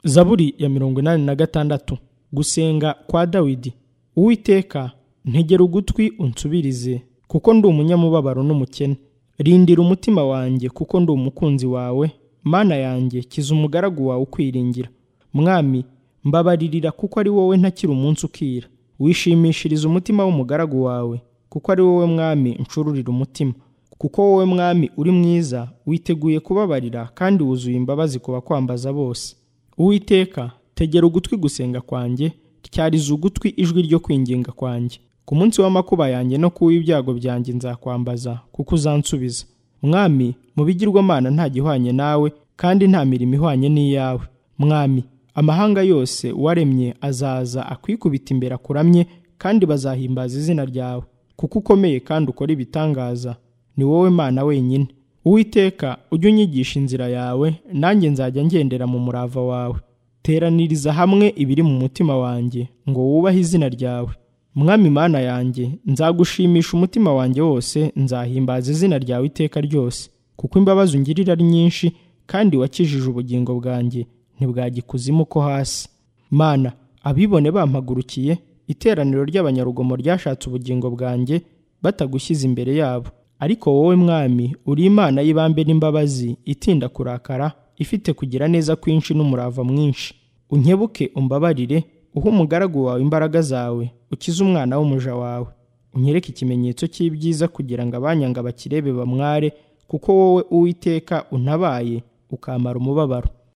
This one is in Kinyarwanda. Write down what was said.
zaburi ya mirongo inani na gatandatu gusenga kwa dawidi uwiteka ntegera ugutwi unsubirize kuko ndi umunyamubabaro n'umukene rindira umutima wanjye kuko ndi umukunzi wawe mana yanjye kiza umugaragu wawe ukwiringira mwami mbabaririra kuko ari wowe ntakiri umunsi ukira wishimishiriza umutima w'umugaragu wawe kuko ari wowe mwami ncururira umutima kuko wowe mwami uri mwiza witeguye kubabarira kandi wuzuye imbabazi ku bakwambaza bose uwiteka tegera ugutwi gusenga kwanjye tyariza ugutwi ijwi ryo kwinginga kwanjye ku munsi w'amakuba yanjye no ku w'ibyago byanjye nzakwambaza kuko uzansubiza mwami mu bigirwamana nta gihwanye nawe kandi nta mirimo ihwanye n'iyawe mwami amahanga yose waremye azaza akwikubita imbere akuramye kandi bazahimbaza izina ryawe kuko ukomeye kandi ukora ibitangaza ni wowe mana wenyine uwiteka ujye unyigisha inzira yawe nanjye nzajya ngendera mu murava wawe teraniriza hamwe ibiri mu mutima wanjye ngo wubahe izina ryawe mwami mana yanjye nzagushimisha umutima wanjye wose nzahimbaza izina ryawe iteka ryose kuko imbabazi ungirira ari nyinshi kandi wakijije ubugingo bwanjye ntibwajya ikuzimu ko hasi mana abibone bampagurukiye iteraniro ry'abanyarugomo ryashatse ubugingo bwanjye batagushyize imbere yabo ariko wowe mwami uri imana y'ibambe n'imbabazi itinda kurakara ifite kugira neza kwinshi n'umurava mwinshi unkebuke umbabarire uhe umugaragu wawe imbaraga zawe ukize umwana w'umuja wawe unyereke ikimenyetso cy'ibyiza kugira ngo abanyanga bakirebe bamware kuko wowe uwiteka untabaye ukamara umubabaro